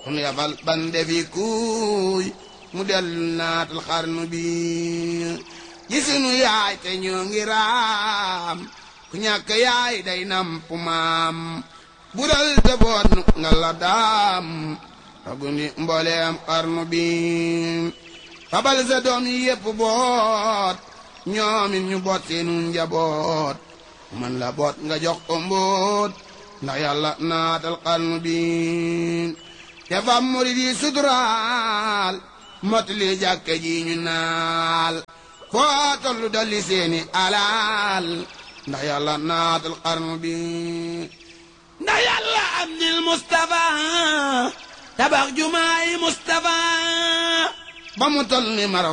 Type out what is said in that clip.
kun yabal ban defi kuuy mu dellu naatal xarnu bi gisunu yaay te ñoo ngi raam ku ñàkk yaay day namp maam bural te boot nu nga la daam ragundi mbooleem xarnu bi fabal sa doom yi yépp boot ñoomin ñu boot seenu njaboot man la boot nga jox ko mbóot ndax yàlla naatal xarnu bi te fam murid yi suturaal motali jàkke ji ñu naal foo tollu dolli seeni alaal ndax yàlla naatal xarnu bi ndax yàlla am nil Mustafa tabax jumaay Mustafa ba mu toll ni maraw